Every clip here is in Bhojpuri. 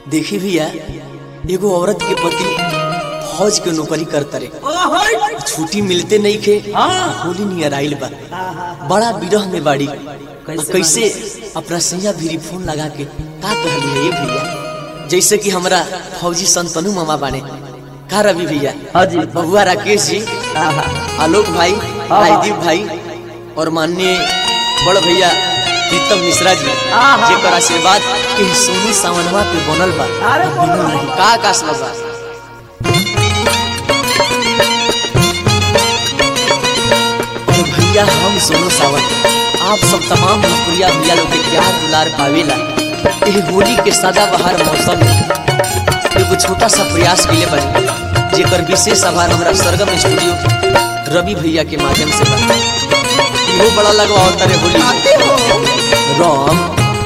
देखी भैया एगो औरत के पति फौज के नौकरी करता रे छुट्टी मिलते नहीं खे होली नियर आइल बा बड़ा विरह में बाड़ी कैसे, कैसे अपना सैया भीरी फोन लगा के का कहली है ये भैया जैसे कि हमरा फौजी संतनु मामा बाने का रवि भैया हाँ जी। बबुआ राकेश जी आलोक भाई हाँ। राजदीप भाई और माननीय बड़ भैया प्रीतम मिश्रा जी आहा। जेकर आशीर्वाद के सोनी सावनवा पे बनल बा अरे बनल रही का आकाश बा तो भैया हम सोनू सावन आप सब तमाम भोजपुरिया भैया लोग के प्यार दुलार पावेला एह होली के सदा बहार मौसम में एगो छोटा सा प्रयास के लिए बने जेकर विशेष आभार हमरा सरगम स्टूडियो रवि भैया के माध्यम से बा इहो बड़ा लगवा होता रे होली में। राम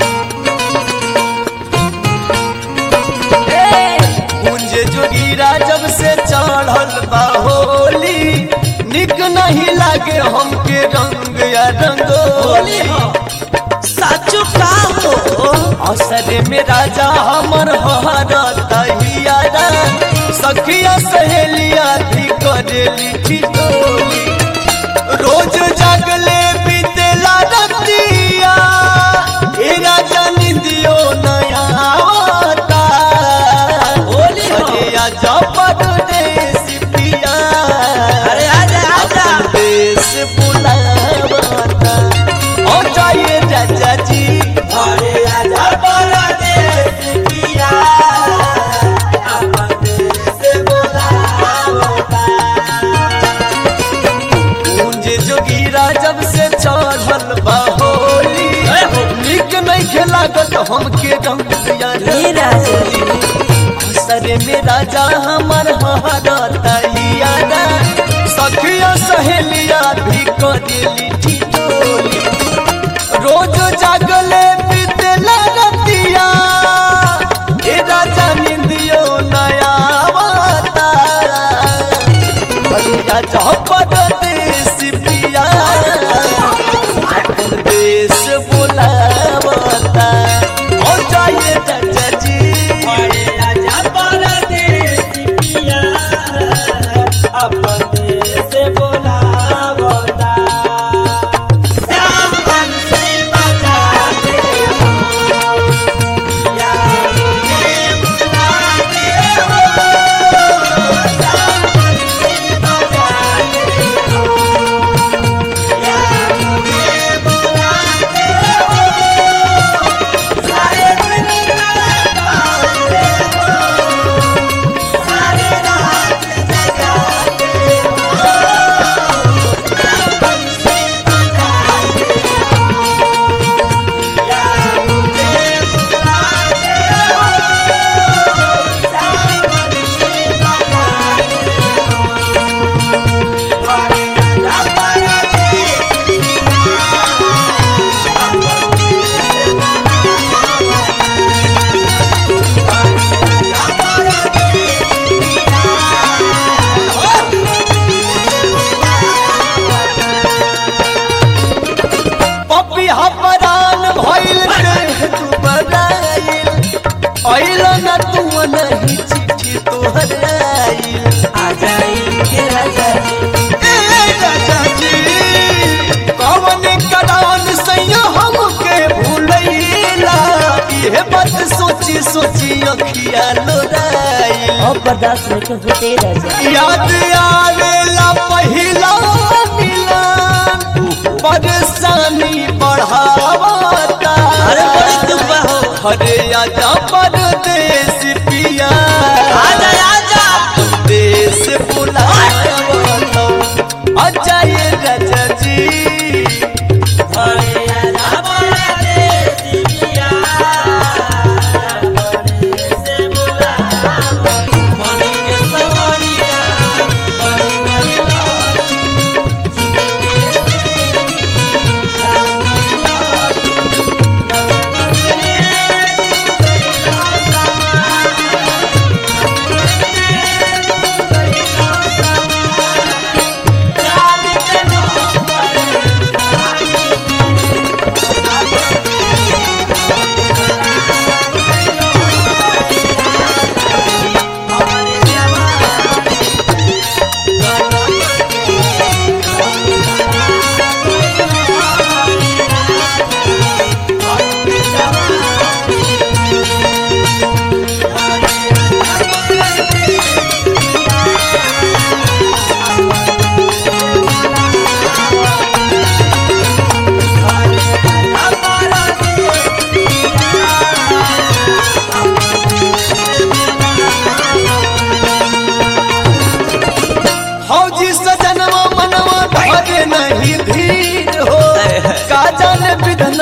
कुंज जोगीरा जब से चढ़ल बा होली निक नहीं लागे हमके रंग या रंगोली साचु का हो असर में राजा हमर हरता हियारा सखिया सहेलिया थी करेली ठिठोली रोज जागले बीतेला रतिया ए राजा निंदियो नया आवता होली अरे आजा परदेस पिया अरे आजा, आजा। अपन देश बुलावता ओ जाइए राजा जी अरे आजा परदेस पिया अपन देश बुलावता कुंज जोगीरा जब से चढ़ल बा होली निक नहीं खेलागत हमके रंग दिया ये राजा जी। असर में राजा हमर हरता हियारा सखिया सहेलिया भी करेली ठिठोली रोज जागले बीतेला रतिया ए राजा निंदियो नया आवता भैया चौपट देश पिया अपन देश बुलावता ओ जाइए चाचा जी अपन देश बुलावता पपी हपरान भइल देह दुबराइल अइल न तू नहीं चिट्ठी तोहर आइल ए राजा जी कवन करान सैया हमके भूलैला इहे बात सोची सोची अखिया लोराइल अब बर्दाश्त नहीं होते राजा याद आवेला पहिला मिलन परेशानी बढ़ावता अरे बड़ी दुख बा हो। अरे आजा परदेश पिया आजा, आजा। देश बुलावता आजा ये राजा जी अरे आजा परदेश पिया परदेश बुलावता मनी के सवरिया मनी मनी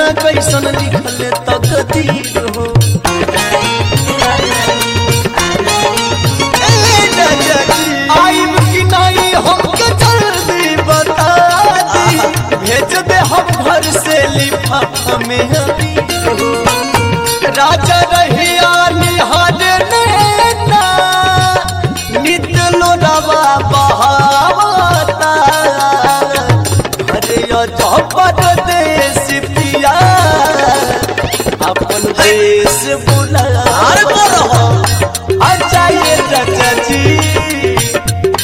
कैसन लिखल तकदीर हो ए राजा जी, आइब कि नहीं हमके जल्दी बता दी भेज दे हम घर से लिफाफा में अभी हो राजा रहिया निहार नैना नित्य लोरावा बहावता अरे अजबर देश पिया अपन देश बुला अच्छा ये चाचा जी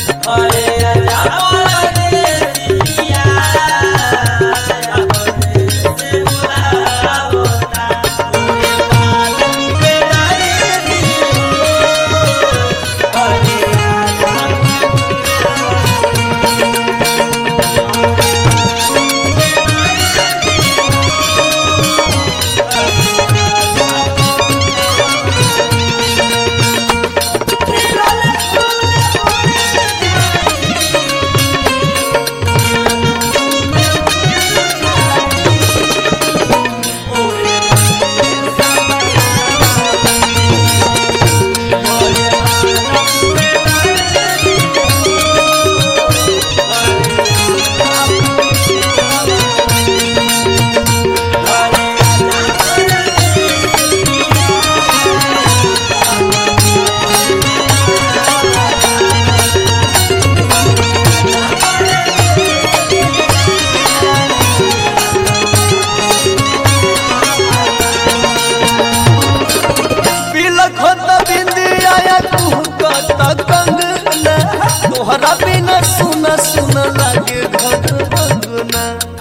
पिलक होत बिंदिया तू कत कंगना तोहरा बिना सुन सुन लागे घट बगना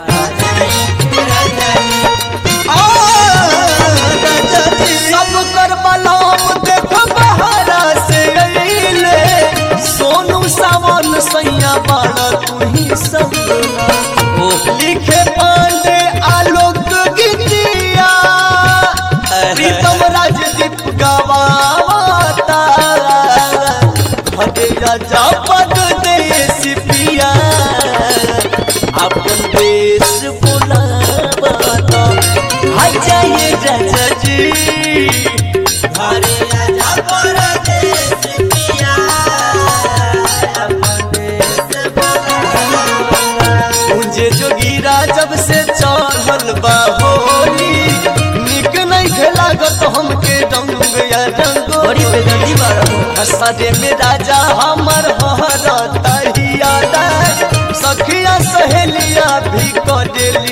सब कर बलाम देख बहारा से अइले सोनू सावन सैया बाड़ा तू ही सब लिखे पांडे आलोक गीतिया प्रीतम राजदीप गवाता भले राजा पद देश पिया अपन देश बुलावाता आ जाइए राजा जी मुझे जोगीरा जब से चढ़ल बा होली निक नहीं खेलागत हमके रंग या बड़ी रंगोली बेदर्दी बाड़ा हो हसरे में राजा हमर हरता हिया सखिया सहेलिया भी करे